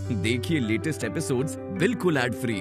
देखिए latest episodes बिल्कुल ad free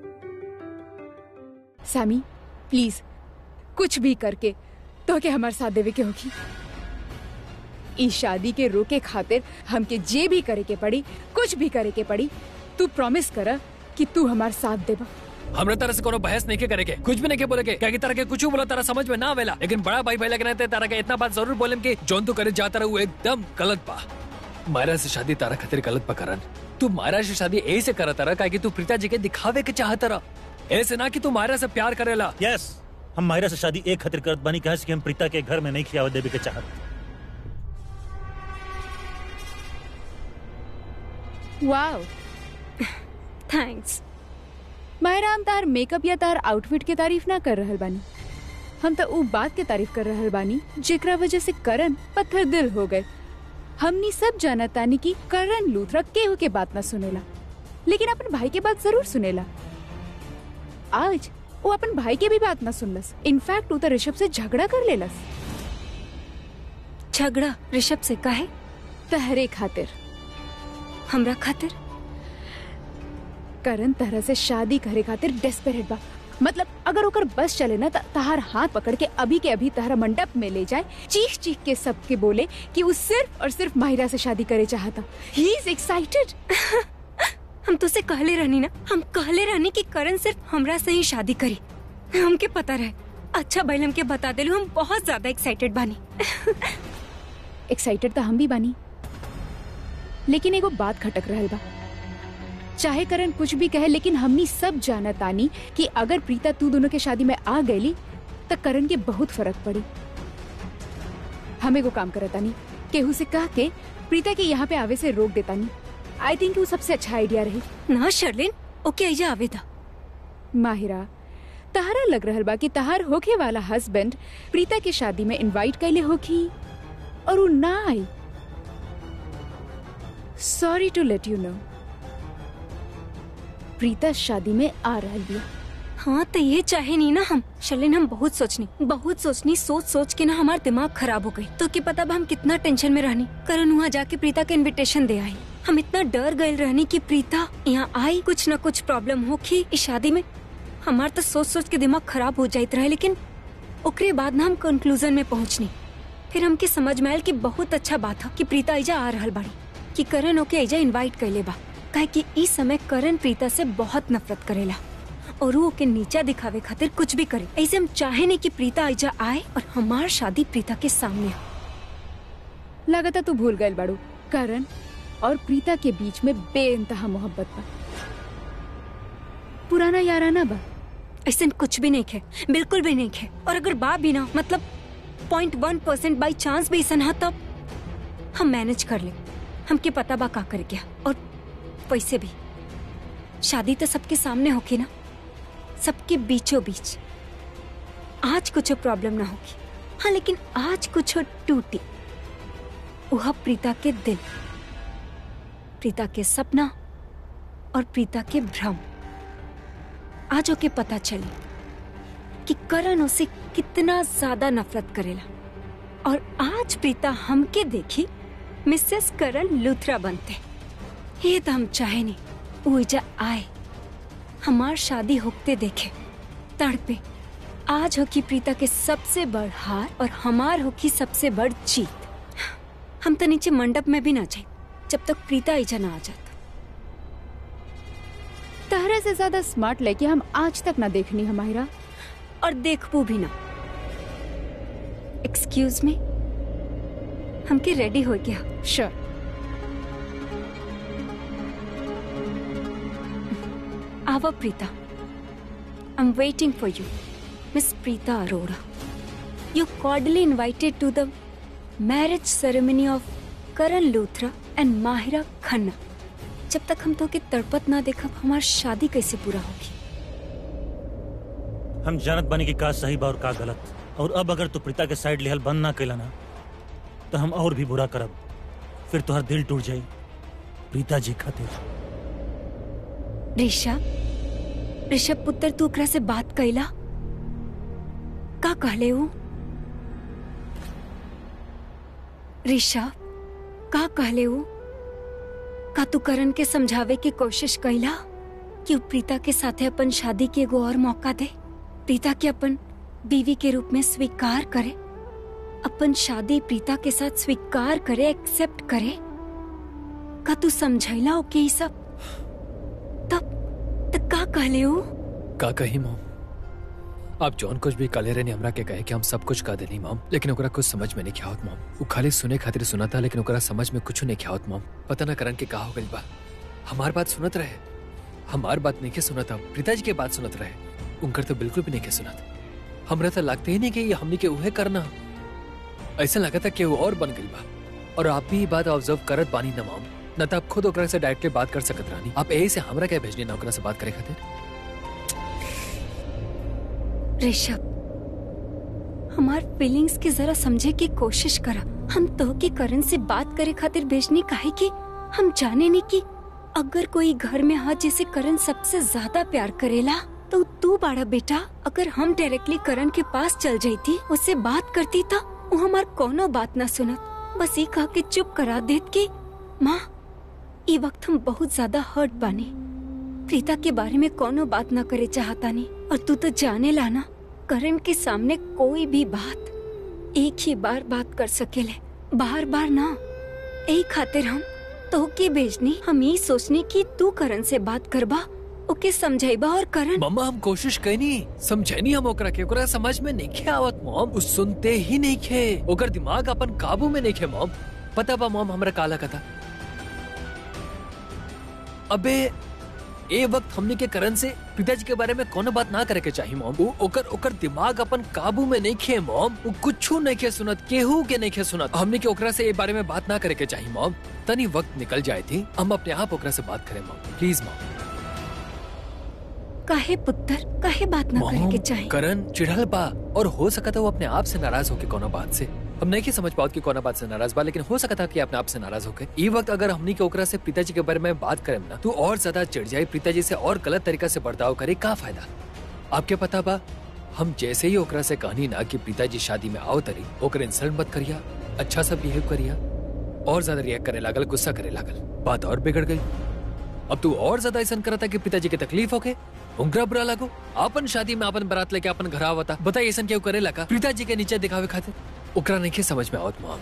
सैमी प्लीज कुछ भी करके तो के हमारे साथ देवे के होगी ई शादी के रोके खातिर हमके जे भी करे के पड़ी कुछ भी करे के पड़ी तू प्रॉमिस कर कि तू हमारे साथ देबा हमरे तरह से कोनो बहस नहीं के करेके कुछ भी नहीं के बोले के क्या की तरह के कुछ बोला तारा समझ में ना आवेला लेकिन बड़ा भाई भाई लग रहे तारा के इतना बात जरूर बोले कि जोन तू करे जाता रहा एकदम गलत बा मायरा से शादी तारा खातिर गलत बा करन तू मायरा से शादी ए से करत रहा क्या कि तू प्रीता जी के दिखावे के चाहत रहा ऐसे ना कि तू मायरा से प्यार करेला यस हम मायरा से शादी एक खातिर करत बानी कहा कि हम प्रीता के घर में नहीं खियावत देवे के चाहत वाओ थैंक्स मायरा हम तार मेकअप या तार आउटफिट के तारीफ ना कर रहल बानी हम तो उ बात के तारीफ कर रहल बानी जेकरा वजह से करण पत्थर दिल हो गए हमनी सब जानत तानी कि करण लूथरा केहू के बात ना सुनेला लेकिन अपन भाई के बात जरूर सुनेला आज वो अपन भाई के भी बात ना सुनलस इनफैक्ट वो तो ऋषभ से झगड़ा कर लेलस झगड़ा ऋषभ से काहे तहरे खातिर हमरा खातिर करण तरह से शादी करे खातिर डेस्परेट बा मतलब अगर ओकर बस चले ना त तहार हाथ पकड़ के अभी के अभी तहरा मंडप में ले जाए चीख चीख के सबके बोले कि वो सिर्फ और सिर्फ माहिरा से शादी करे चाहता ही इज एक्साइटेड हम तो से कहले रहनी ना हम कहले रहनी कि करण सिर्फ हमरा से ही शादी करी हमके पता रहे अच्छा बैल हमके बता देलू हम बहुत ज्यादा एक्साइटेड बानी एक्साइटेड तो हम भी बानी लेकिन एगो बात खटक रहल बा चाहे करण कुछ भी कहे लेकिन हमनी सब जानत तानी कि अगर प्रीता तू दोनों के शादी में आ गईली त करण के बहुत फर्क पड़ी हम एगो काम करत तानी केहू से कह के प्रीता के यहाँ पे आवे से रोक देतानी आई थिंक वो सबसे अच्छा आइडिया रही ना शर्लिन ओके आइजा आवे था माहिरा तहारा लग रहल बा कि तहार होखे वाला हस्बैंड प्रीता के शादी में इनवाइट कैले होखी और वो ना I sorry to late you know Preeta शादी में आ रहल बिया हाँ तो ये चाहे नहीं ना हम शर्लिन हम बहुत सोचनी बहुत सोचनी सोच सोच के ना हमारा दिमाग खराब हो गई तो कि पता बा हम कितना टेंशन में रहनी करण वहाँ जाके प्रीता के इनविटेशन दे आई हम इतना डर गए रहनी कि प्रीता यहाँ आई कुछ न कुछ प्रॉब्लम हो कि इस शादी में हमार तो सोच सोच के दिमाग खराब हो जाइत रहे लेकिन ओकरे बाद ना हम कंक्लूजन में पहुँचनी फिर हमके समझ में आयल कि बहुत अच्छा बात है कि प्रीता ऐजा आ रहल बाड़ी कि करण ओके ऐजा इनवाइट कैले बा काहे कि इस समय करण प्रीता से बहुत नफरत करेला और वो ओके नीचा दिखावे खातिर कुछ भी करे ऐसे हम चाहे नहीं कि प्रीता ऐजा आए और हमार शादी प्रीता के सामने हो लागता तू भूल गए बाड़ू करण और प्रीता के बीच में बेइंतहा मोहब्बत बा पुराना याराना बा ऐसे कुछ भी नहीं खे बिल्कुल भी नहीं खे और अगर बा भी ना मतलब point one percent by chance भी ऐसा ना तब हम मैनेज कर ले हमके पता बा का कर गया और वैसे भी शादी तो सबके सामने होगी ना सबके बीचों बीच आज कुछ प्रॉब्लम ना होगी हाँ लेकिन आज कुछ टूटी वह प्रीता के दिल प्रीता के सपना और प्रीता के भ्रम आज ओके पता चली कि करण उसे कितना ज्यादा नफरत करेला और आज प्रीता हमके देखी मिसेस करण लूथरा बनते ये तो हम चाहे नहीं ऊर्जा आए हमार शादी होते देखे तड़पे आज हो की प्रीता के सबसे बड़ हार और हमार हो की सबसे बड़ जीत हम तो नीचे मंडप में भी ना जाए जब तक प्रीता ऐजा ना आ जाता तहरा से ज्यादा स्मार्ट लेके हम आज तक ना देखनी है माहिरा और देखबू भी ना एक्सक्यूज मी हमके रेडी हो गया श्योर आवा Preeta I am waiting for you miss Preeta Arora you cordially invited to the marriage ceremony of Karan Luthra and Mahira Khanna जब तक हम तो के तड़पत ना देखब हमार शादी कैसे पूरा होगी हम जानत बानी कि का सही बा और का गलत और अब अगर तू प्रीता के साइड लेहल बंद ना कैला ना तो हम और भी बुरा करब फिर तुहार दिल टूट जाई प्रीता जी खातिर ऋषभ ऋषभ पुत्र तू ओकरा से बात कैला का कहले हूँ ऋषभ का कहले हूँ का तू करण के समझावे की कोशिश कैला कि उ प्रीता के साथे अपन शादी के एगो और मौका दे प्रीता के अपन बीवी के रूप में स्वीकार करे अपन शादी प्रीता के साथ स्वीकार करे एक्सेप्ट करे का तू समझैला ओके ई सब तब तब का कहले हो का कही मॉम आप जौन कुछ भी काले रहने हमरा के कहे कि हम सब कुछ का देनी मॉम लेकिन ओकरा कुछ समझ में नहीं क्या होत मॉम वो खाली सुने खातिर सुना था लेकिन ओकरा समझ में कुछ नहीं क्या होत मॉम पता ना करन के का हो गइल बा हमार बात सुनत रहे हमार बात नहीं के सुनत था पिताजी के बात सुनत रहे उनकर तो बिल्कुल भी नहीं के सुनत हमरा तो लगते ही नहीं कि ये हमनी के उहे करना ऐसा लगा था कि वो और बन गइल बा और आप भी ये बात ऑब्जर्व करत बानी ना मॉम न तो आप खुद ओकरा से डायरेक्टली बात कर सकत रानी आप यही से हमरा क्या भेजनी ना ओकरा से बात करे खातिर ऋषभ हमार फीलिंग्स के जरा समझे की कोशिश करा हम तो के करण से बात करे खातिर भेजनी काहे कि हम जाने नहीं कि अगर कोई घर में हा जैसे करण सबसे ज्यादा प्यार करेला तो तू बाड़ा बेटा अगर हम डायरेक्टली करण के पास चल जाती उससे बात करती तो वो हमार कोनो बात ना सुनत बस ये कह के चुप करा देत कि माँ ये वक्त हम बहुत ज्यादा हर्ट बानी प्रीता के बारे में कोनो बात न करे चाहता नहीं और तू तो जाने लाना करण के सामने कोई भी बात एक ही बार बात कर सकेले बार बार ना यही खातिर हम तो के भेजनी हम यही सोचनी कि तू करण से बात करबा ओके समझाइबा और करण मम्मा हम कोशिश कैनी समझैनी हम ओकरा के ओकरा समझ में नहीं खे आवत मॉम उ सुनते ही नहीं खे ओकर दिमाग अपन काबू में नहीं खे मॉम पता बा मॉम हमरा काला कथा अबे ए वक्त हमने के करण से पिताजी के बारे में कोनो बात ना करे के चाहिए मॉम उ ओकर ओकर दिमाग अपन काबू में नहीं खे मॉम उ कुछू नहीं के सुनत केहू के नहीं के सुनत हमने के ओकरा से ए बारे में बात ना करे के चाहिए मॉम तनी वक्त निकल जाए थी हम अपने आप ओकरा से बात करें मॉम प्लीज मॉम काहे पुत्र काहे बात ना करे के मॉम, चाहिए करण चिढ़ल बा और हो सका था वो अपने आप से नाराज होके कोनो बात से हम नहीं की समझ पाओ कि कोनो बात से नाराज बा लेकिन हो सका था कि अपने आप से नाराज होके ई वक्त अगर हमनी के ओकरा से पिताजी के बारे में बात करें ना तो और ज्यादा चिढ़ जाए पिताजी से और गलत तरीका से बर्ताव करे का फायदा आपके पता बा हम जैसे ही ओकरा से कहनी ना कि पिताजी शादी में आओ तरी ओकर इंसल्ट मत करिया अच्छा सा बिहेव करिया और ज्यादा रिएक्ट करे लागल गुस्सा करे लागल बात और बिगड़ गई अब तू और ज्यादा ऐसा करता कि पिताजी के तकलीफ होके उनका बुरा लागो आपन शादी में आपन बारात लेके अपन घर आवता बताइए ऐसा क्यों करे लगा पिताजी के नीचे दिखावे खातिर ओकरा नहीं के समझ में आवत मॉम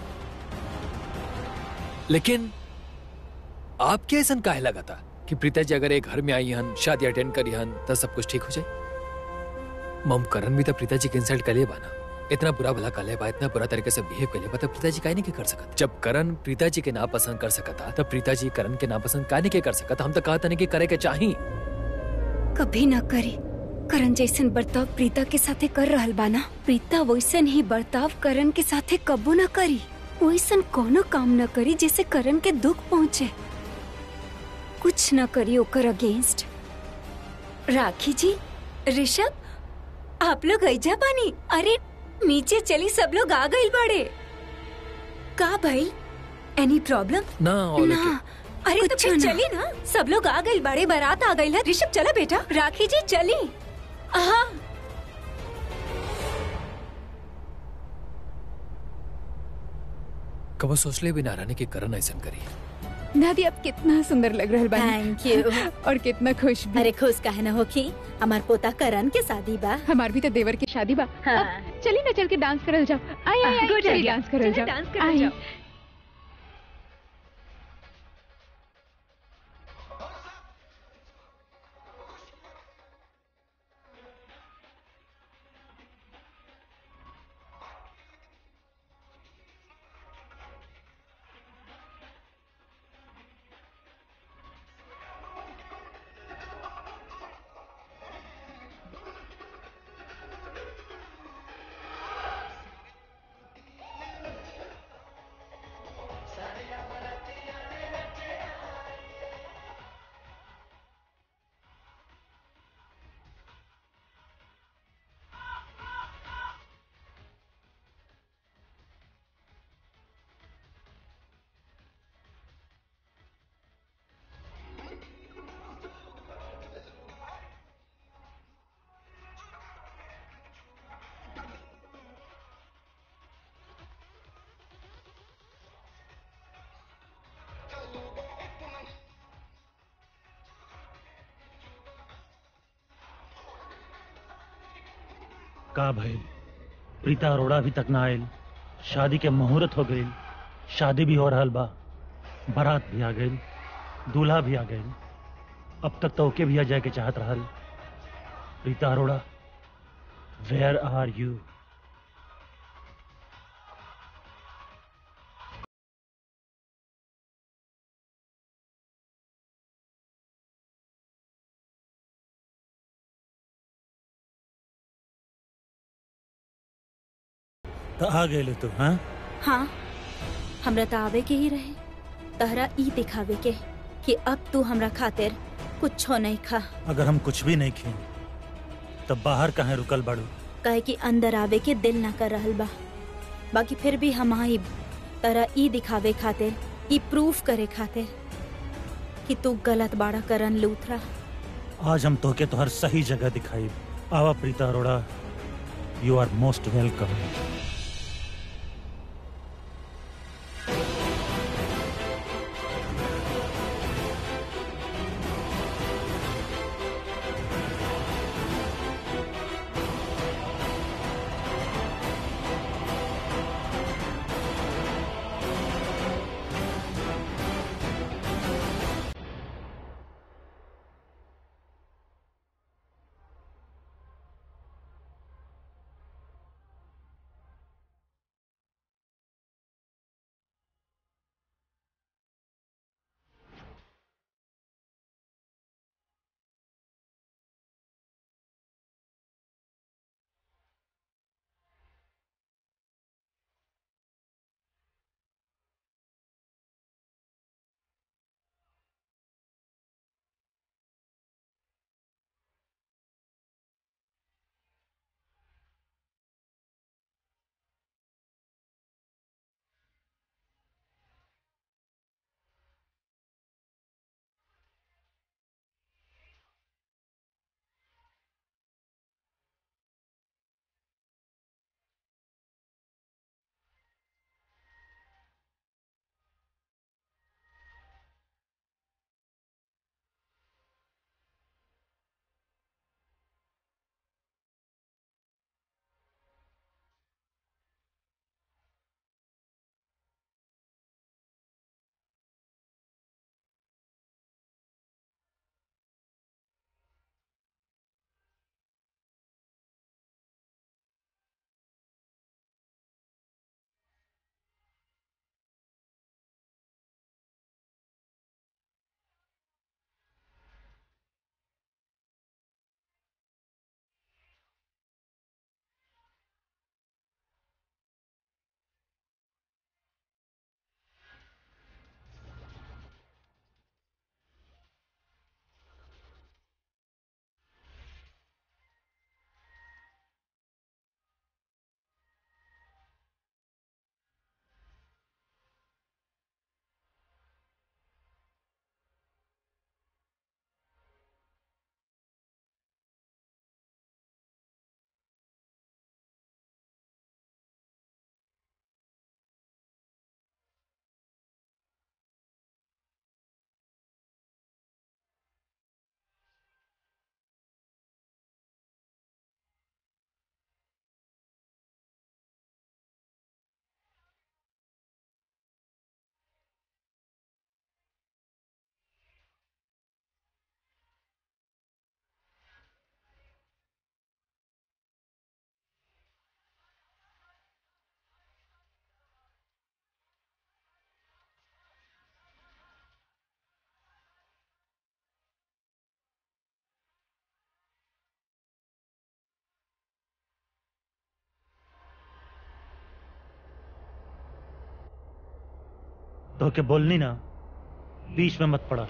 लेकिन आपके ऐसा काहे लगा था कि पिताजी अगर एक घर में आई हन शादी अटेंड करी हन तो सब कुछ ठीक हो जाए मम करण भी तो पिताजी के इंसल्ट कर बाना इतना बुरा भला कर बा इतना बुरा तरीके से बिहेव कर बा तब पिताजी काहे नहीं के कर सकत जब करण पिताजी के ना पसंद कर सकता तब पिताजी करण के ना पसंद काहे नहीं के कर सकता हम तो कहता नहीं कि करे के चाहिए कभी ना करे करण जैसन बर्ताव प्रीता के साथे कर रहल बाना प्रीता वैसन ही बर्ताव करण के साथे कबो ना करी वैसन कोनो काम न करी जैसे करण के दुख पहुँचे कुछ न करी ओकर अगेंस्ट राखी जी ऋषभ आप लोग ऐजा बानी अरे नीचे चली सब लोग आ गइल बड़े का भाई एनी प्रॉब्लम ना और ना अरे तो फिर चली ना सब लोग आ गए बड़े बारात आ गई है ऋषभ चला बेटा राखी जी चली हाँ कबो सोचले भी ना रहने की करण ऐसा करी दादी अब कितना सुंदर लग रहल बानी थैंक यू और कितना खुश भी अरे खुश काहे न होखी हमार पोता करण के शादी बा हमार भी तो देवर की शादी बा हाँ। अब चली ना चल के डांस करल जाओ आई आई आई Good चली idea. डांस करल चली जाओ डांस करल आई। जाओ। का भइल प्रीता अरोड़ा अभी तक ना आयल शादी के मुहूर्त हो गई शादी भी हो रहल बा बारात भी आ गई दूल्हा भी आ गई अब तक तो ओके भी आ जाए के चाहत रहल Preeta Arora where are you तो आ गए तू हाँ हाँ हमरा तो आवे के ही रहे तहरा ई दिखावे के कि अब तू हमरा खातिर कुछ नहीं खा अगर हम कुछ भी नहीं खें तब बाहर कहाँ रुकल बाड़ू कहे कि अंदर आवे के दिल ना कर रहल बा बाकी फिर भी हम आइब तहरा ई दिखावे खातिर ई प्रूफ करे खातिर कि तू गलत बाड़ा करन लूथरा आज हम तोके तो हर सही जगह दिखाई आवा Preeta Arora you are most welcome तो के बोलनी ना बीच में मत पड़ा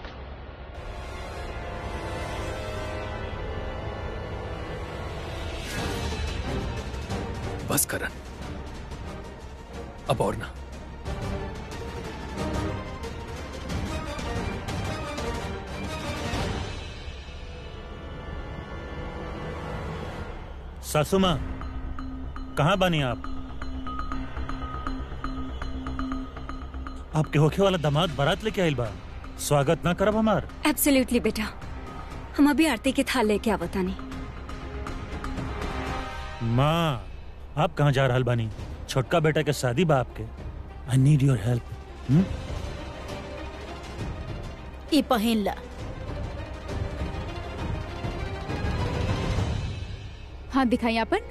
बस करण अब और ना सासू माँ कहाँ बनी आप आपके होखे वाला दामाद बारात लेके आइल बा स्वागत ना करब हमार एब्सोल्युटली बेटा हम अभी आरती के थाल लेके आवतानी माँ आप कहाँ जा रहल बानी छोटका बेटा के शादी बा आपके आई नीड योर हेल्प ई पहिन ला हाथ दिखाई अपन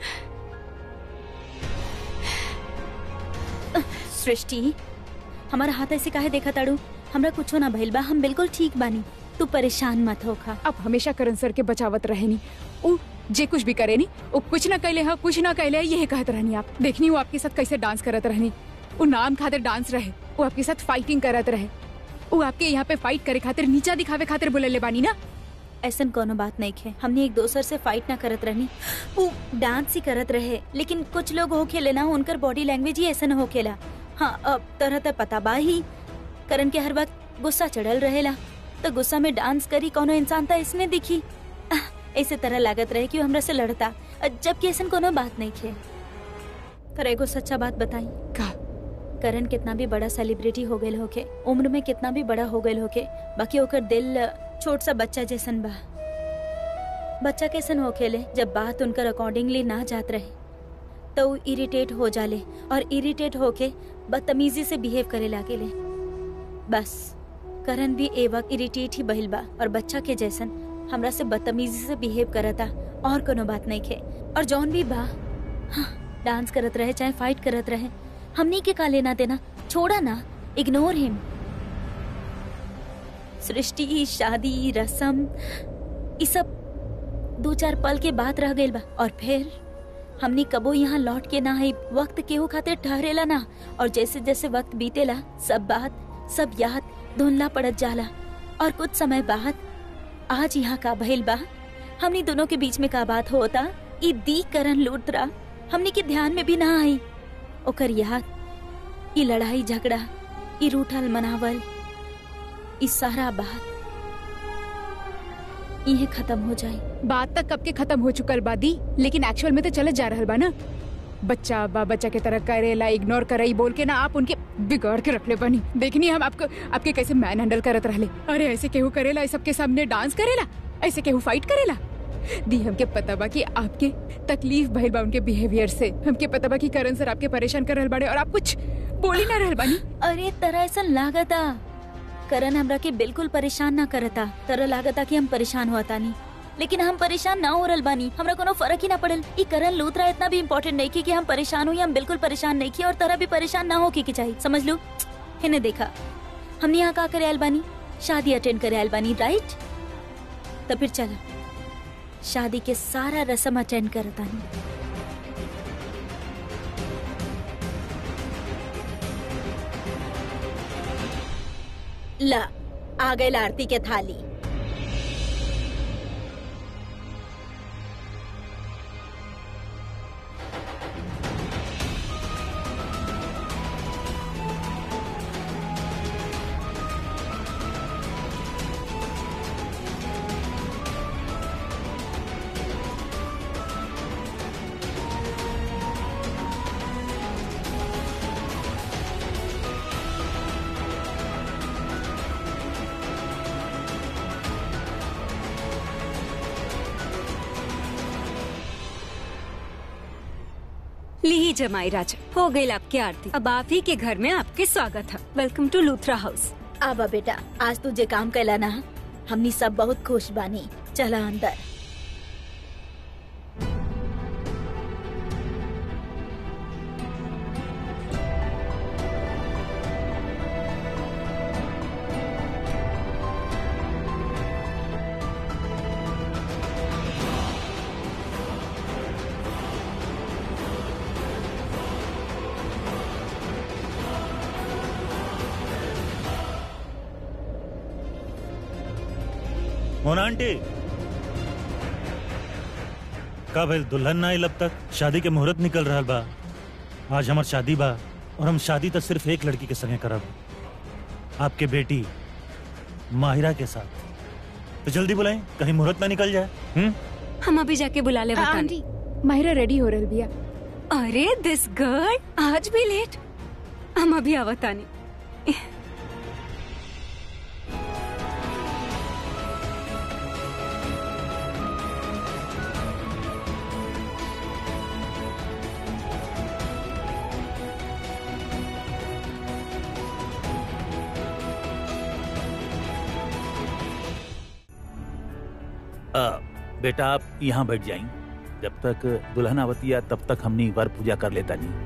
सृष्टि हमारा हाथ ऐसे काहे देखा ताड़ू हमरा कुछो ना भइल बा हम बिल्कुल ठीक बानी तू परेशान मत होखा अब हमेशा करण सर के बचावत रहे नी उ जे कुछ भी करे नी वो कुछ ना कहले हा कुछ ना कहले यही कहत रहनी आप देखनी वो आपके साथ कैसे डांस करत रहनी वो नाम खातिर डांस रहे वो आपके साथ फाइटिंग करत रहे वो आपके यहाँ पे फाइट करे खातिर नीचा दिखावे खातिर बोले बानी ना ऐसन कोनो बात नहीं है हमने एक दोसर से फाइट ना करत रहनी वो डांस ही करत रहे लेकिन कुछ लोग हो खेले ना उनकर बॉडी लैंग्वेज ही ऐसा हो खेला हाँ अब तरह तरह पता बा ही करण के हर वक्त गुस्सा चढ़ल रहेला तो गुस्सा में डांस करी कोनो इंसान था इसमें दिखी आह, ऐसे तरह लागत रहे कि वो हमरा से लड़ता अ, जबकि ऐसा कोनो बात नहीं है तर एगो सच्चा बात बताई का करण कितना भी बड़ा सेलिब्रिटी हो गए होके उम्र में कितना भी बड़ा हो गए होके बाकी ओकर दिल छोट सा बच्चा जैसन बा बच्चा कैसन हो खेले जब बात उनकर अकॉर्डिंगली ना जात रहे तो वो इरिटेट हो जाले और इरिटेट होके बदतमीजी से बिहेव करे लागेले बस करण भी ए वक्त इरिटेट ही बहिल बा और बच्चा के जैसन हमरा से बदतमीजी से बिहेव करता और कोनो बात नहीं खे और जौन भी बा हाँ, डांस करत रहे चाहे फाइट करत रहे हमनी के का लेना देना छोड़ा ना इग्नोर हिम सृष्टि शादी रसम ये सब दो चार पल के बाद रह गइल बा और फिर हमनी कबो यहाँ लौट के ना आई वक्त केहू खातिर ठहरेला ना और जैसे जैसे वक्त बीतेला सब बात सब याद धुंधला पड़त जाला और कुछ समय बाद आज यहाँ का भइल बा हमनी दोनों के बीच में का बात होता ई दी करण लूटरा हमनी के ध्यान में भी ना आई ओकर याद ई लड़ाई झगड़ा ई रूठल मनावल ई सारा बात इहे खत्म हो जाए बात तक कब के खत्म हो चुकल बा दी लेकिन एक्चुअल में तो चलत जा रहल बा ना बच्चा बा बच्चा के तरह करेला इग्नोर करई बोल के ना आप उनके बिगाड़ के रखले बनी देखनी हम आपको आपके कैसे मैन हैंडल करत रहले अरे ऐसे केहू करेला इस सबके सामने डांस करेला ऐसे केहू फाइट करेला दी हमके पता बा कि आपके तकलीफ भइल बा उनके बिहेवियर से हमके पता बा कि करण सर आपके परेशान कर रहल बाड़े और आप कुछ बोल ही ना रहल बानी अरे तरह ऐसा लागता करण हमरा के बिल्कुल परेशान ना करता तरह लागता कि हम परेशान हुआ तानी लेकिन हम परेशान ना हो रहल बानी हमरा कोनो फर्क ही ना पड़ल ई करण लूथरा इतना भी इम्पोर्टेंट नहीं की कि हम परेशान हुई हम बिल्कुल परेशान नहीं की और तरह भी परेशान ना हो की चाहिए समझ लो हिने देखा हमने यहाँ का करे आयल बानी शादी अटेंड करे आयल बानी राइट तो फिर चला शादी के सारा रस्म अटेंड करतानी ला आ गई आरती के थाली ली जमाई राजा हो गई आपकी आरती अब आप ही के घर में आपके स्वागत है वेलकम टू लूथरा हाउस आबा बेटा आज तुझे काम कैला ना हमनी सब बहुत खुश बानी चला अंदर मोना आंटी का भइल दुल्हन ना आइल अब तक शादी के मुहूर्त निकल रहा बा आज हमार शादी बा और हम शादी तो सिर्फ एक लड़की के संगे करब आपके बेटी माहिरा के साथ तो जल्दी बुलाएं कहीं मुहूर्त ना निकल जाए हम्म हम अभी जाके बुला ले बताने आंटी माहिरा रेडी हो रहल बिया अरे दिस गर्ल आज भी लेट हम अभी आवतानी आ, बेटा आप यहाँ बैठ जाएं जब तक दुल्हन आवती है तब तक हमनी वर पूजा कर लेता नहीं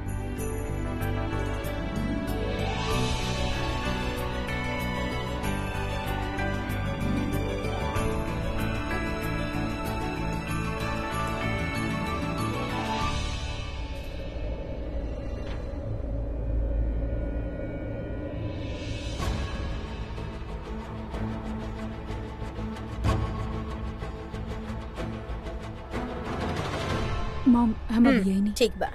मॉम हम हम्म, अभी यही नहीं ठीक बा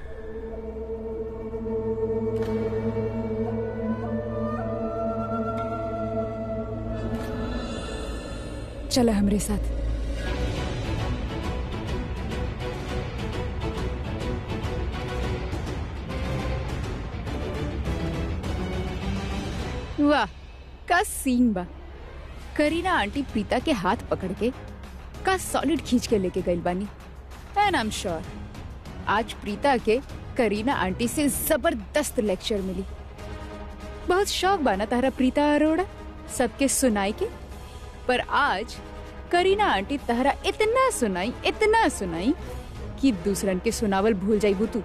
चला हमरे साथ वाह का सीन बा करीना आंटी प्रीता के हाथ पकड़ के का सॉलिड खींच के लेके गई बानी एंड आई एम श्योर आज प्रीता के करीना आंटी से जबरदस्त लेक्चर मिली बहुत शौक बाना तारा प्रीता अरोड़ा सबके सुनाई के पर आज करीना आंटी तहरा इतना सुनाई इतना सुनाई कि दूसरन के सुनावल भूल जाइबू तू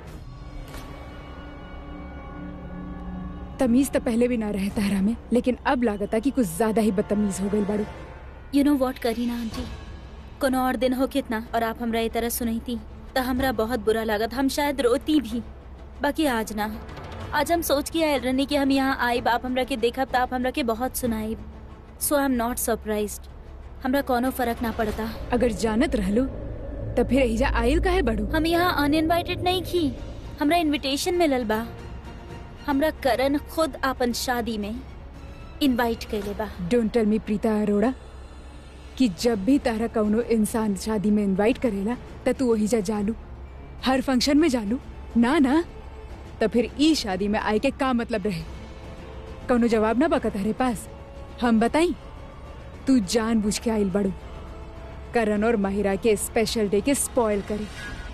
तमीज तो पहले भी ना रहे तहरा में लेकिन अब लागता कि कुछ ज्यादा ही बदतमीज हो गई बाड़ू यू नो वॉट करी ना आंटी कोनो और दिन हो कितना और आप हमरा ये तरह सुनई थी तो हमरा बहुत बुरा लागत हम शायद रोती भी बाकी आज ना आज हम सोच के आयल रहनी कि हम यहाँ आए आप हमरा के देखब तो आप हमरा के बहुत सुनाई so I am not surprise हमरा कोनो फर्क ना पड़ता अगर जानत रहलू तो फिर एहिजा आयल काहे बाड़ू हम यहाँ अनइनवाइटेड नहीं की हमरा इनविटेशन मिलल बा हमरा करण खुद आपन शादी में इनवाइट कैले बा don't tell me Preeta Arora कि जब भी तारा कौनो इंसान शादी में इनवाइट करेला त तू वही जा जालू हर फंक्शन में जालू ना ना तो फिर ई शादी में आए के का मतलब रहे कौनो जवाब ना बका तारे पास हम बताई तू जान बुझ के आइल बड़ू करण और माहिरा के स्पेशल डे के स्पॉइल करे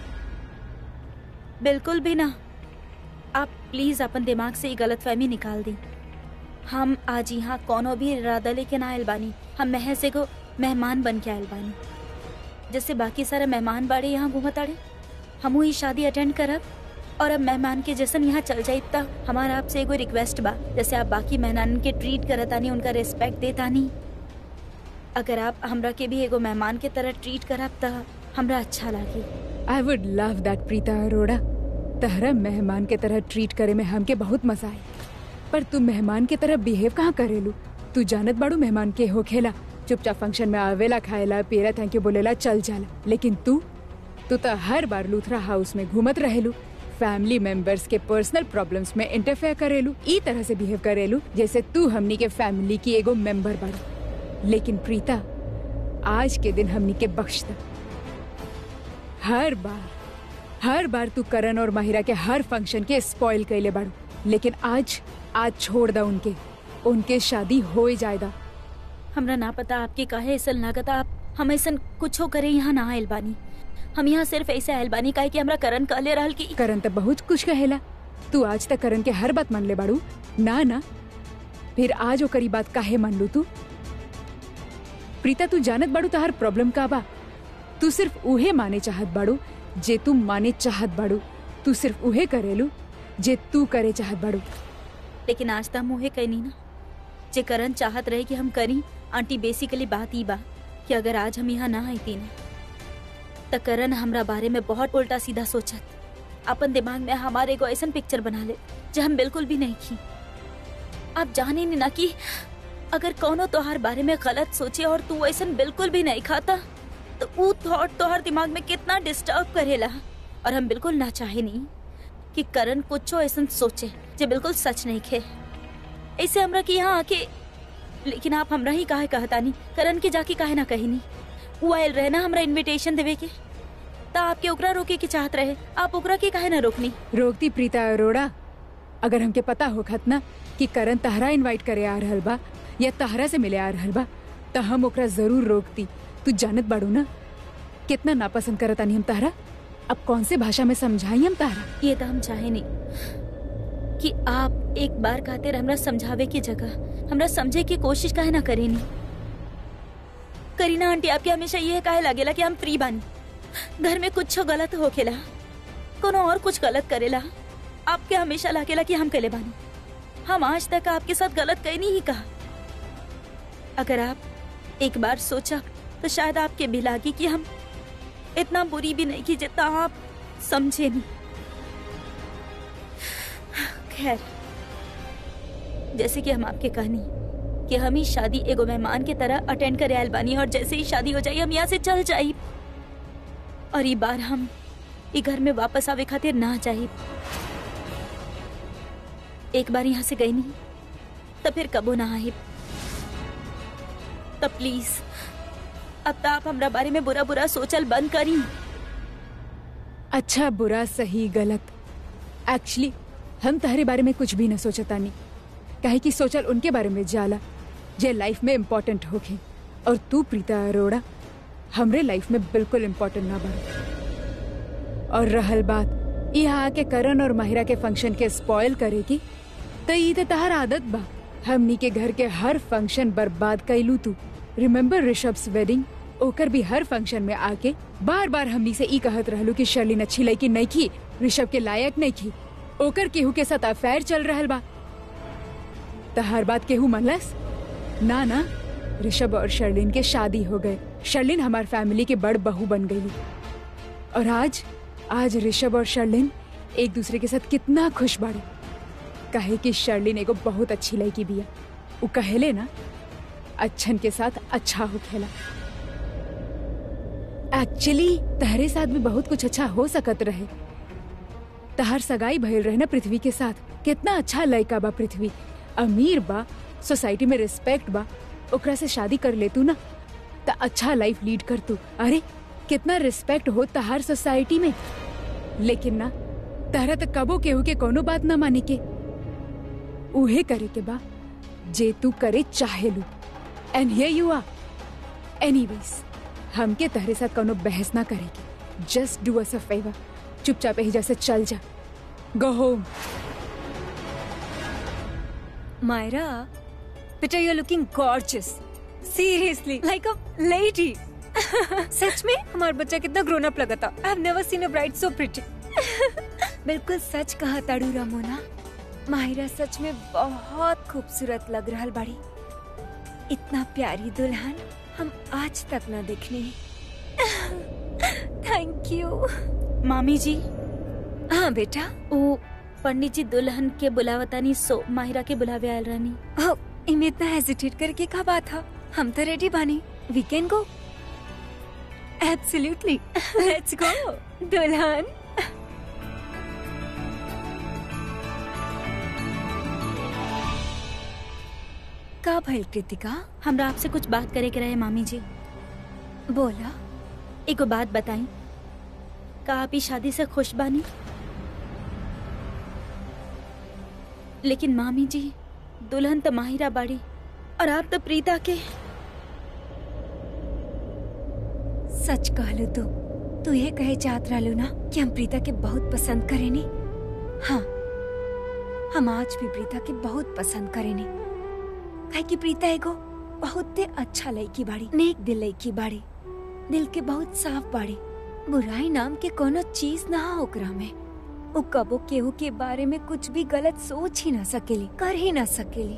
बिल्कुल भी ना आप प्लीज अपन दिमाग से ये गलत फहमी निकाल दी हम आज यहाँ कोनो भी इरादा लेके ना आयल बानी हम महज एगो मेहमान बन के आयल बानी जैसे बाकी सारे मेहमान बाड़े यहाँ घूमत आड़े हमू ही शादी अटेंड करब और अब मेहमान के जैसन यहाँ चल जाई त हमारा आपसे एगो रिक्वेस्ट बा जैसे आप बाकी मेहमान के ट्रीट करतानी उनका रिस्पेक्ट देतानी अगर आप हमरा के भी एगो मेहमान के तरह ट्रीट करब त हमरा अच्छा लागी I would love that Preeta Arora तहरा मेहमान के तरह ट्रीट करे में हमके बहुत मजा आई पर तू मेहमान के तरह बिहेव कहाँ करेलू तू जानत बाड़ू मेहमान के हो खेला चुपचाप फंक्शन में आवेला खाएला पियला थैंक यू बोलेला चल जाला लेकिन तू तू तो हर बार लूथरा हाउस में घूमत रहेलू फैमिली मेंबर्स के पर्सनल प्रॉब्लम्स में इंटरफेयर करेलू ई तरह से बिहेव करेलू जैसे तू हमनी के फैमिली की एगो मेंबर बाड़ू लेकिन प्रीता आज के दिन हमनी के बख्श दा हर बार हर बार तू करण और माहिरा के हर फंक्शन के स्पॉइल कैले बाड़ू लेकिन आज आज छोड़ दा उनके उनके शादी हो ही जाएगा हमरा ना पता आपके काहे ऐसा लागत आप हम ऐसा कुछ करे यहाँ ना आयल बानी हम यहाँ सिर्फ ऐसे आयल बानी काहे कि हमरा करण कहले रहल कि करण तो बहुत कुछ कहेला तू आज तक करण के हर बात मान ले बाड़ू ना ना फिर आज ओकरी बात काहे मान लू तू प्रीता तू जानत बाड़ू तो हर प्रॉब्लम का बा तू सिर्फ उहे माने चाहत बाड़ू जे तू माने चाहत बाड़ू तू सिर्फ उहे करेलू जे तू करे चाहत बाड़ू लेकिन आज तक मुहे कहनी ना जे करण चाहत रहे कि हम करी आंटी बेसिकली बात ही बा कि अगर आज हम यहाँ ना आईती ना त करण हमरा बारे में बहुत उल्टा सीधा सोचत अपन दिमाग में हमारे एगो ऐसा पिक्चर बना ले जो हम बिल्कुल भी नहीं की आप जाने नहीं ना कि अगर कौनो तोहार बारे में गलत सोचे और तू ऐसा बिल्कुल भी नहीं खाता तो वो थॉट तोहार दिमाग में कितना डिस्टर्ब करेला और हम बिल्कुल ना चाहे नहीं कि करण कुछ ऐसा सोचे जो बिल्कुल सच नहीं खे ऐसे हमरा के यहाँ आके लेकिन आप हमरा ही काहे कहता नहीं करण के जाके काहे ना कही नहीं वो आयल रहे ना हमरा इनविटेशन देवे के ता आपके ओकरा रोके के चाहत रहे आप ओकरा के काहे ना रोकनी रोकती प्रीता अरोड़ा अगर हमके पता हो खत ना कि करण तहरा इनवाइट करे आ रहल बा या तहरा से मिले आ रहल बा त हम ओकरा जरूर रोकती तू जानत बाड़ू ना कितना नापसंद करतानी हम तहरा अब कौन से भाषा में समझाई हम तहरा ये तो हम चाहे नहीं कि आप एक बार खातिर हमरा समझावे की जगह हमरा समझे की कोशिश काहे ना करेनी करीना आंटी आपके हमेशा ये काहे लगेला कि हम फ्री बानी घर में कुछ गलत होखेला कोनो और कुछ गलत करेला आपके हमेशा लागेला कि हम कले बानी हम आज तक आपके साथ गलत कहीं नहीं कहा अगर आप एक बार सोचा तो शायद आपके भी लागी कि हम इतना बुरी भी नहीं की जितना आप समझे नहीं खैर जैसे कि हम आपके कहनी कि हम ही शादी एगो मेहमान की तरह अटेंड करे आयल बानी और जैसे ही शादी हो जाई हम यहाँ से चल जाई और ये बार हम ई घर में वापस आवे खातिर ना जाई एक बार यहाँ से गई नहीं तो फिर कबो ना आई तो प्लीज अब तो आप हमरा बारे में बुरा बुरा सोचल बंद करी अच्छा बुरा सही गलत एक्चुअली हम तहरे बारे में कुछ भी न सोचता नहीं काहे कि सोचल उनके बारे में जाला जे लाइफ में इम्पोर्टेंट होखे और तू प्रीता अरोड़ा हमरे लाइफ में बिल्कुल इम्पोर्टेंट ना बन और रहल बात यहाँ आके करण और माहिरा के फंक्शन के स्पॉइल करेगी तो ई तो तहर आदत बा हमनी के घर के हर फंक्शन बर्बाद कैलू तू रिमेम्बर ऋषभ्स वेडिंग ओकर भी हर फंक्शन में आके बार बार हमनी से ई कहत रहलू कि शर्लिन अच्छी लड़की नहीं की ऋषभ के लायक नहीं की ओकर केहू के साथ अफेयर चल रहल बा तो हर बात केहू मनलस ना ना ऋषभ और शर्लिन के शादी हो गए शर्लिन हमार फैमिली के बड़ बहू बन गई और आज आज ऋषभ और शर्लिन एक दूसरे के साथ कितना खुश बाड़े कहे कि शर्लिन एगो बहुत अच्छी लड़की बिया उ कहेले ना अच्छन के साथ अच्छा हो खेला एक्चुअली तहरे साथ भी बहुत कुछ अच्छा हो सकत रहे तहर सगाई भइल रहे ना पृथ्वी के साथ कितना अच्छा लड़का बा पृथ्वी अमीर बा सोसाइटी में रिस्पेक्ट बा ओकरा से शादी कर ले तू ना त अच्छा लाइफ लीड कर तू अरे कितना रिस्पेक्ट हो तहार सोसाइटी में लेकिन ना तहरा तो कबो केहू के कोनो बात ना माने के उहे करे के बा जे तू करे चाहे लू and here you are anyways हमके तहरे साथ कोनो बहस ना करेगी just do us a favour चुपचाप ही जैसे चल जा गो होम मायरा बेटा you looking gorgeous seriously like a lady सच में हमारा बच्चा कितना ग्रोन अप लगा था I have never seen a bride so pretty बिल्कुल सच कहा ताड़ू रामोना माहिरा सच में बहुत खूबसूरत लग रहा बाड़ी इतना प्यारी दुल्हन हम आज तक ना देखने थैंक यू मामी जी हाँ बेटा ओ पंडित जी दुल्हन के बुलावतानी सो माहिरा के बुलावे आयल रहनी ओ, इनमें इतना हेजिटेट करके का बात था हम तो रेडी बानी we can go absolutely let's go दुल्हन का भइल कृतिका हमरा आपसे कुछ बात करे के रहे मामी जी बोला एगो बात बताई का आप ई शादी से खुश बानी लेकिन मामी जी दुल्हन तो माहिरा बाड़ी और आप तो प्रीता के सच कहलू तू तू ये कहे चाहत रहलू ना कि हम प्रीता के बहुत पसंद करेनी हाँ हम आज भी प्रीता के बहुत पसंद करेनी काहे कि प्रीता एगो बहुत अच्छा लड़की बाड़ी नेक दिल लड़की बाड़ी दिल के बहुत साफ बाड़ी बुराई नाम के कोनो चीज ना हो ओकरा में वो कबो केहू के बारे में कुछ भी गलत सोच ही ना सकेली कर ही ना सकेली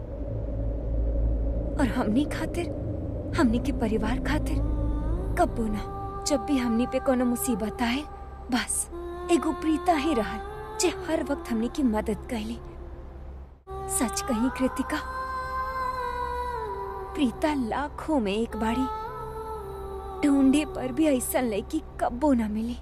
और हमनी खातिर हमनी के परिवार खातिर कबो ना जब भी हमनी पे कोनो मुसीबत आए बस एगो प्रीता ही रहल जे हर वक्त हमनी की मदद कैली सच कही कृतिका प्रीता लाखों में एक बाड़ी ढूंढे पर भी ऐसा लड़की कब्बो न मिली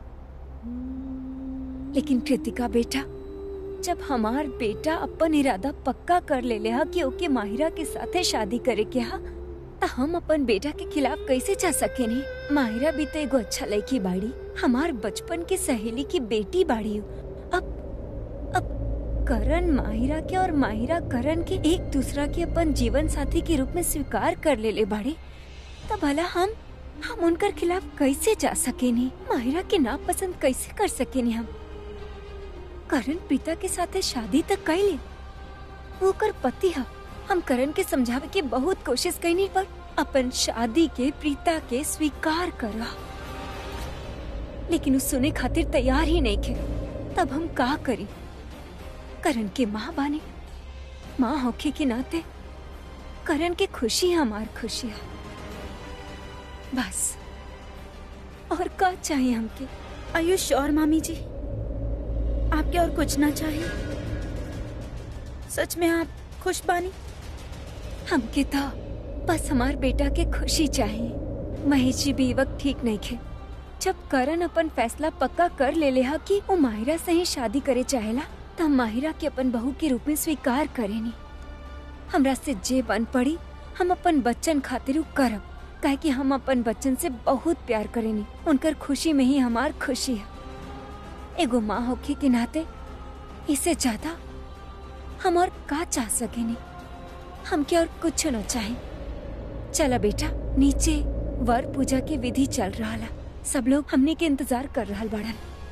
लेकिन कृतिका बेटा जब हमार बेटा अपन इरादा पक्का कर ले ले हा कि ओके माहिरा के साथे शादी करे के हा त हम अपन बेटा के खिलाफ कैसे जा सके नहीं माहिरा भी तो एगो अच्छा लड़की बाड़ी हमार बचपन के सहेली की बेटी बाड़ी अब अब करण माहिरा के और माहिरा करण के एक दूसरा के अपन जीवन साथी के रूप में स्वीकार कर ले ले बाड़ी तब भला हम हम उनकर खिलाफ कैसे जा सके नहीं माहिरा के नापसंद कैसे कर सके नहीं हम करण प्रीता के साथे शादी तक कैले वो कर पति हा हम करण के समझावे के बहुत कोशिश कैनी पर अपन शादी के प्रीता के स्वीकार करा लेकिन उ सुने खातिर तैयार ही नहीं थे तब हम का करी करण के माँ बाने माँ होखे के नाते करण के खुशी हमार खुशी है बस और का चाहिए हमके आयु श्योर मामी जी आपके और कुछ ना चाहिए सच में आप खुश बानी हमके तो बस हमार बेटा के खुशी चाहिए महेश जी भी ई वक्त ठीक नहीं खे जब करण अपन फैसला पक्का कर ले ले हा कि वो माहिरा से ही शादी करे चाहेला तो हम माहिरा के अपन बहू के रूप में स्वीकार करेनी हमरा से जे बन पड़ी हम अपन बच्चन खातिर उ करब काहे कि हम अपन बच्चन से बहुत प्यार करेनी उनकर खुशी में ही हमार खुशी है एगो माँ होखे के नाते इससे ज्यादा हम और का चाह सकेनी हमके और कुछ न चाहे चला बेटा नीचे वर पूजा के विधि चल रहा ला सब लोग हमने के इंतजार कर रहा बड़न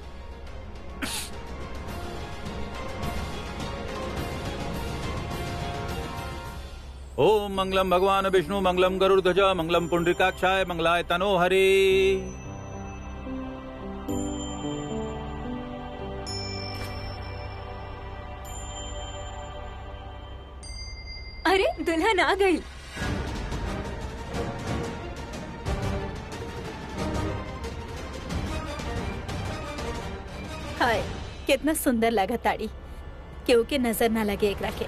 ओम मंगलम भगवान विष्णु मंगलम गरुड़ ध्वज मंगलम पुंडरीकाक्षाय मंगलाय तनो हरे अरे दुल्हन आ गई हाय कितना सुंदर लगा ताड़ी केहू के नजर ना लगे एकरा के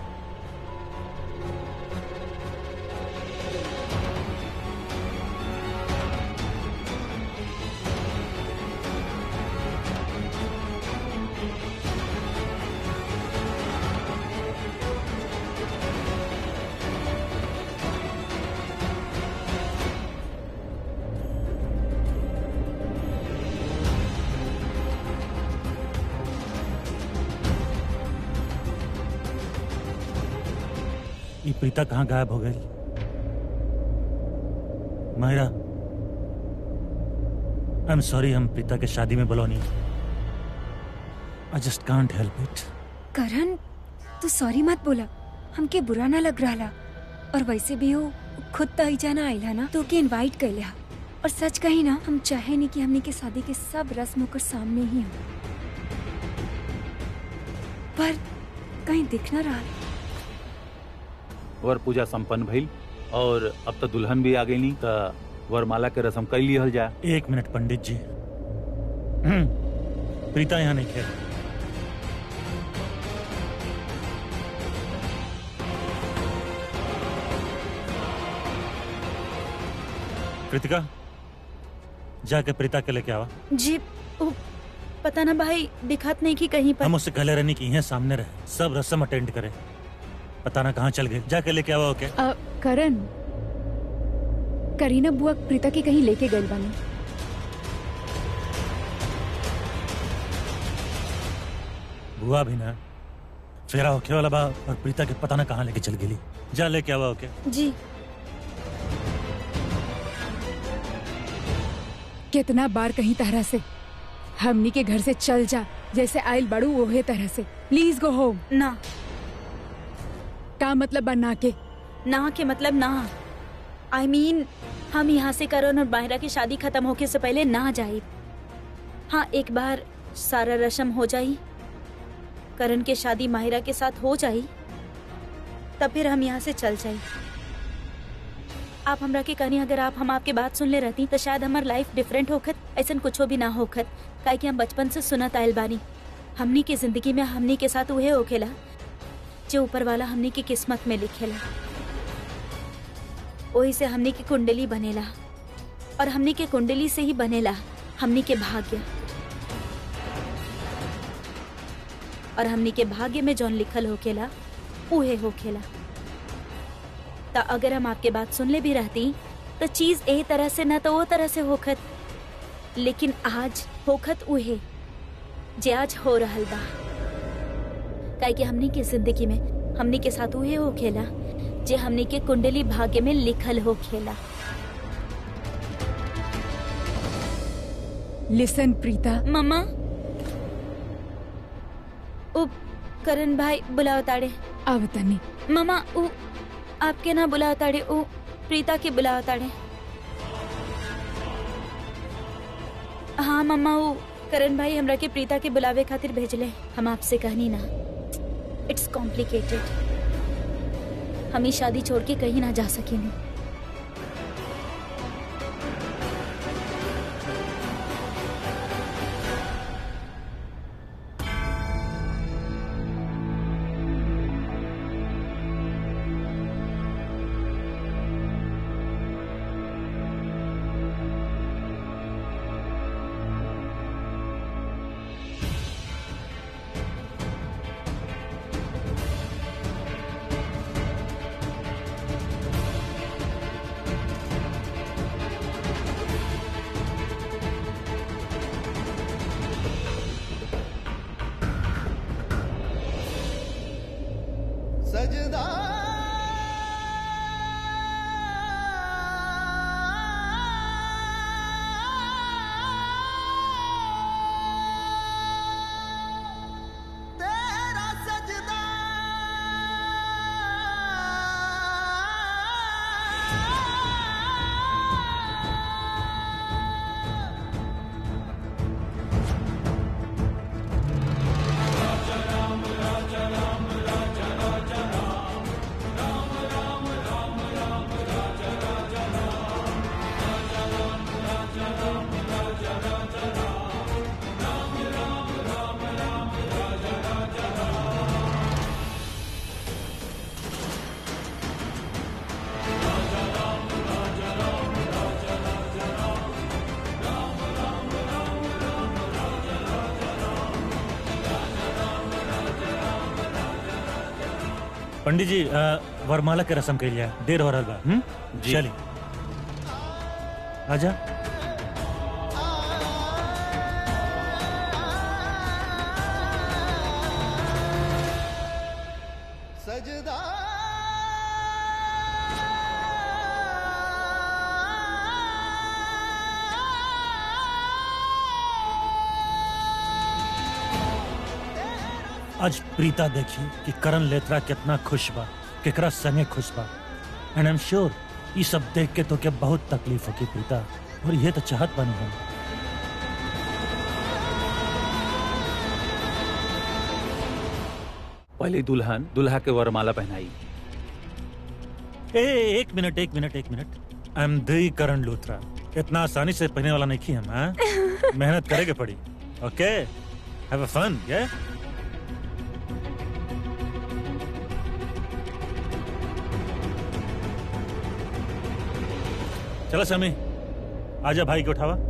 ये प्रीता कहाँ गायब हो गई मायरा आई एम सॉरी हम प्रीता के शादी में बोलो नहीं I just can't help it Karan तू सॉरी मत बोला हमके बुरा ना लग रहा और वैसे भी वो खुद तो ही जाना आइला ना तो के इनवाइट कर लिया और सच कही ना हम चाहे नहीं कि हमने के शादी के सब रस्म होकर सामने ही हो पर कहीं दिख ना रहा वर पूजा संपन्न भइल और अब तो दुल्हन भी आ गई नी तो वरमाला के रस्म कर लिहल जाए एक मिनट पंडित जी हम्म, प्रीता यहाँ नहीं खेल कृतिका जाके प्रीता के लेके आवा जी ओ, पता ना भाई दिखात नहीं कि कहीं पर हम उससे कहले रहनी कि यहाँ सामने रहे सब रस्म अटेंड करे पता ना कहाँ चल गए जाके लेके आवा ओके अ, करण करीना बुआ प्रीता के कहीं लेके गई बानी बुआ भी ना फेरा होके वाला बा और प्रीता के पता ना कहाँ लेके चल गेली जा लेके आवा ओके जी कितना बार कहीं तरह से हमनी के घर से चल जा जैसे आयल बड़ू ओहे तरह से प्लीज गो होम ना का मतलब बा ना के ना के मतलब ना आई I मीन mean, हम यहाँ से करण और माहिरा की शादी खत्म होके से पहले ना जाए हाँ एक बार सारा रस्म हो जाई करण के शादी माहिरा के साथ हो जाई तब फिर हम यहाँ से चल जाई आप हमरा के कहनी अगर आप हम आपके बात सुन ले रहती तो शायद हमार लाइफ डिफरेंट होखत ऐसा कुछ भी ना होखत काहे कि हम बचपन से सुनत आयल बानी हमनी के जिंदगी में हमनी के साथ उहे होखेला जो ऊपर वाला हमनी की किस्मत में लिखेला वही से हमनी की कुंडली बनेला और हमनी के कुंडली से ही बनेला हमनी के भाग्य और हमनी के भाग्य में जौन लिखल होखेला उहे होखेला तो अगर हम आपके बात सुन ले भी रहती तो चीज ए तरह से न तो वो तरह से होखत लेकिन आज होखत उहे जे आज हो रहल बा काहे कि हमनी के जिंदगी में हमनी के साथ उहे होखेला जे हमनी के कुंडली भाग्य में लिखल होखेला लिसन प्रीता मम्मा ओ करण भाई बुलाओ ताड़े अब तनी मम्मा ओ आपके ना बुलाओ ताड़े ओ प्रीता के बुलावा ताड़े हाँ मम्मा वो करण भाई हमरा के प्रीता के बुलावे खातिर भेजले हम आपसे कहनी ना इट्स कॉम्प्लिकेटेड हम ई शादी छोड़ के कहीं ना जा सकेनी सजदा तेरा सजदा पंडित जी अ, वरमाला के रस्म कइल जाए देर हो रहल बा हम्म? जी। चली आजा सजदा आज प्रीता देखी कि करण लेत्रा कितना खुश बा केकरा संगे खुश बा एंड आई एम श्योर ये सब देख के तो क्या बहुत तकलीफ होगी प्रीता और ये तो चाहत बनी हम पहले दुल्हन दुल्हा के वरमाला पहनाई ए एक मिनट एक मिनट एक minute I am the Karan Luthra इतना आसानी से पहने वाला नहीं की हम हाँ? मेहनत करेगे पड़ी ओके हैव अ फन ये चलो समी आजा भाई को उठावा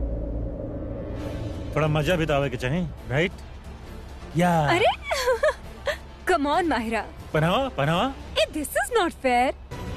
थोड़ा मजा भी तो आवे के चाहिए राइट या अरे कम ऑन माहिरा पहनावा पहनावा this is not fair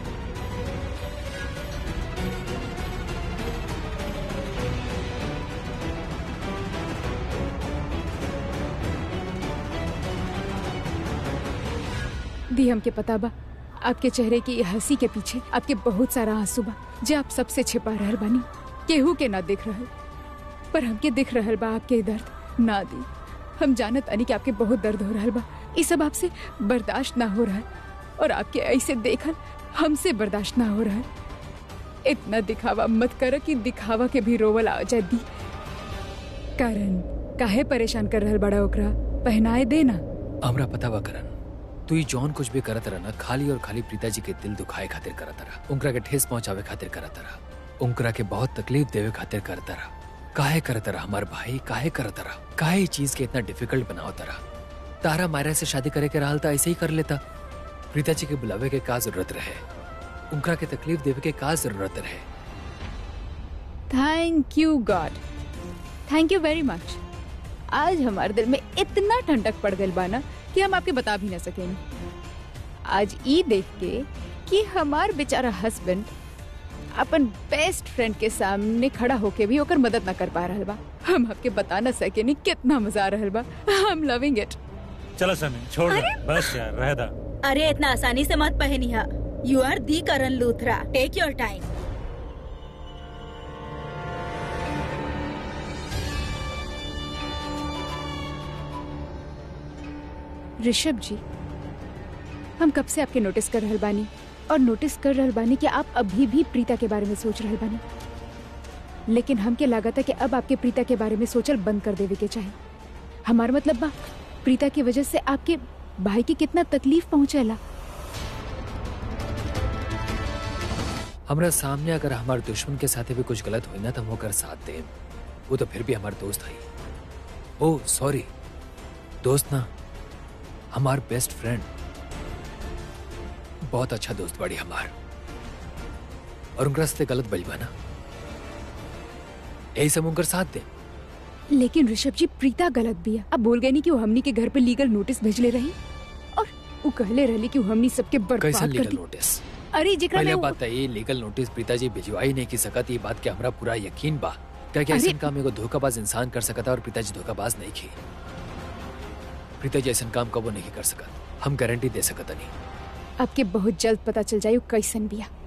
the हमके पता बा आपके चेहरे की ये हंसी के पीछे आपके बहुत सारा आंसू बा जे आप सबसे छिपा रहल बानी केहू के ना दिख रहल पर हमके दिख रहल बा आपके दर्द ना दी हम जानत अनी कि आपके बहुत दर्द हो रहल बा ये सब आपसे बर्दाश्त ना हो रहल और आपके ऐसे देखल हमसे बर्दाश्त ना हो रहल इतना दिखावा मत कर कि दिखावा के भी रोवल आ जाए दी कारण काहे परेशान कर रहल बड़ा ओकरा पहनाए देना हमरा पता बा करन तू ही जॉन कुछ भी करत रहा ना खाली और खाली प्रीता जी के दिल दुखाए खातिर करत रहा उनकरा के ठेस पहुंचावे खातिर करत रहा उनकरा के बहुत तकलीफ देवे खातिर करत रहा काहे करत रहा हमार भाई काहे करत रहा काहे ई चीज के इतना डिफिकल्ट बनावत रहा तारा मायरा से शादी करे के रहल था ऐसे ही कर लेता प्रीता जी के बुलावे के का जरूरत रहे उनकरा के तकलीफ देवे के का जरूरत रहे thank you God thank you very much आज हमारे दिल में इतना ठंडक पड़ गई बाना कि हम आपके बता भी ना सकेंगे आज ई देख के कि हमार बेचारा हस्बैंड अपन बेस्ट फ्रेंड के सामने खड़ा होके भी ओकर मदद ना कर पा रहल बा हम आपके बता ना सके नहीं कितना मजा आ रहल बा आई एम लविंग इट चलो समी छोड़ दे बस यार रह दा अरे इतना आसानी से मत पहनिया you are the Karan Luthra take your time Rishabh ji हम कब से आपके नोटिस कर रहल बानी और नोटिस कर रहल बानी कि आप अभी भी प्रीता के बारे में सोच रहल बानी लेकिन हमके लागत है कि अब आपके प्रीता के बारे में सोचल बंद कर देवे के चाहे हमार मतलब बा प्रीता की वजह से आपके भाई की कितना तकलीफ पहुंचेला हमरा सामने अगर हमारे दुश्मन के साथ भी कुछ गलत हुई ना तो हम ओकर साथ दे वो तो फिर भी हमार दोस्त है ओ सॉरी दोस्त ना हमार बेस्ट फ्रेंड बहुत अच्छा दोस्त बड़ी हमार और उनका रास्ते गलत बजबा ना यही सब उनकर साथ दे लेकिन ऋषभ जी प्रीता गलत बिया अब बोल गए नहीं कि वो हमनी के घर पे लीगल नोटिस भेजले रही और वो कहले रहली कि वो हमनी सबके कैसा बर्बाद कर लीगल दी नोटिस अरे जेकरा पहले में वो- बात है ये लीगल नोटिस पिताजी भिजवा ही नहीं की सकत ये बात के हमरा पूरा यकीन बा क्या क्या अरे- ऐसा काम एगो धोखाबाज इंसान कर सकता और पिताजी धोखाबाज नहीं की पिताजी ऐसा काम कबो नहीं कर सकत हम गारंटी दे सकत नहीं आपके बहुत जल्द पता चल जाये वो कैसन बिया